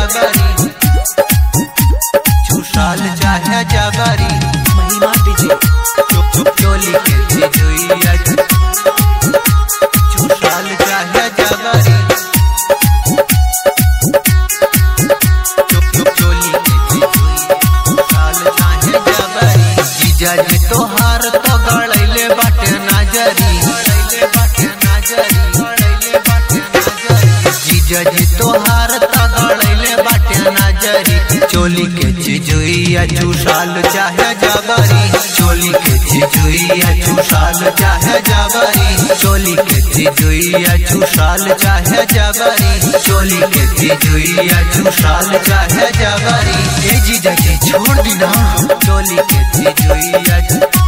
जबरी चुसाल चाहे जबरी महिमा डीजे चुप चुप चोली के झिझुइया चुसाल चाहे जबरी चुप चुप चोली के झिझुइया चुसाल चाहे जबरी जीजा जी तोहार तो गड़ैले बाटे नजरी गड़ैले बाटे नजरी गड़ैले बाटे नजरी जीजा जी तोहार तो गड़ैले बाटे नजरी चोली के झिझुइया चुसाल चाहे जबरी चोली के झिझुइया चुसाल चाहे जबरी चोली के झिझुइया चुसाल चाहे जबरी चोली के झिझुइया चुसाल चाहे जबरी ए जीजा जी छोड़ दी ना चोली के झिझुइया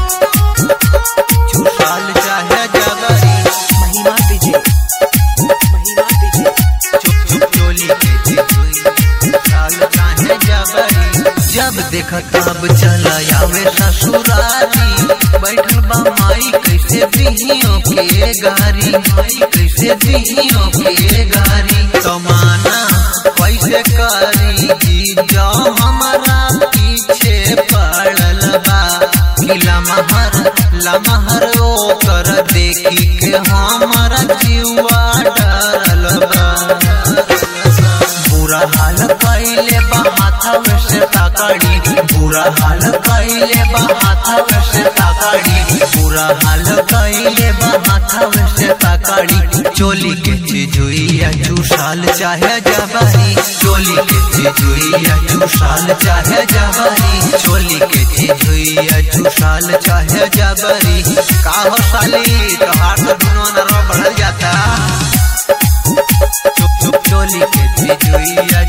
चुसाल चाहे जबरी महिमा डीजे महिमा डीजे चुप चुप चोली के झिझुइया चुसाल चाहे जबरी जब देख तब चला आवे ससुरारी बैठल बा माई कैसे दिहियों के गारी माई कैसे दिहियों के गारी कमाना कैसे करी जी जो हमारा पीछे पड़ल बा कि लमहर लमहर ओ कर देखी के हमारा जीवा डरल बा बुरा हाल कैले बा हाथवा से ताकड़ी बुरा हाल कैले बा हाथवा से ताकड़ी बुरा हाल कैले बा हाथवा से ताकड़ी चोली के झिझुइया चुसाल चाहे जबरी चोली के झिझुइया चुसाल चाहे जबरी चोली के झिझुइया चुसाल चाहे जबरी का हो साली तोहार तो दुनो नरवा बढ़ल जाता चुप चुप चोली के झिझुइया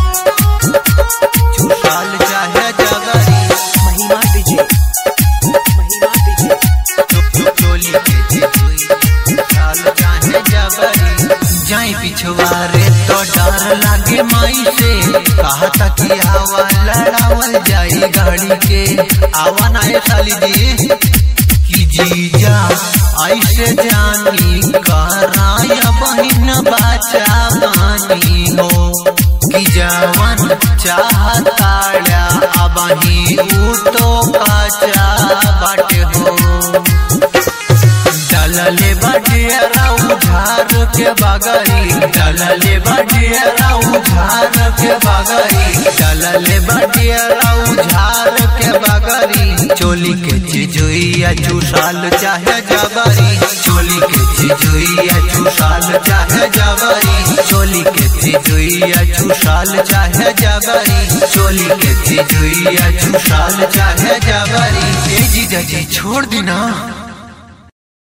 चुसाल चाहे जबरी महिमा डीजे महिमा डीजे चुप चुप चोली के झिझुइया चुसाल चाहे जबरी जाई पिछवारे तो डर लागे माई से कहा था कि हवा लड़ावल जाई गाड़ी के आवा ना ये साली जी कि जीजा ऐसे जानी कराया बहिन बाचा बानी हो कि जवन चाहताड़ा अबही ऊ तो काचा बाटे हो डलले बटियारा उधार के बगरी डलले बटियारा उधार के बगरी डलले बटियारा उधार के बगरी चोली के झिझुइया चुसाल चाहे जबरी चोली के झिझुइया चुसाल चाहे जबरी चोली के झिझुइया चुसाल चाहे जबरी चोली के झिझुइया चुसाल चाहे जबरी ए जीजा जी छोड़ दी ना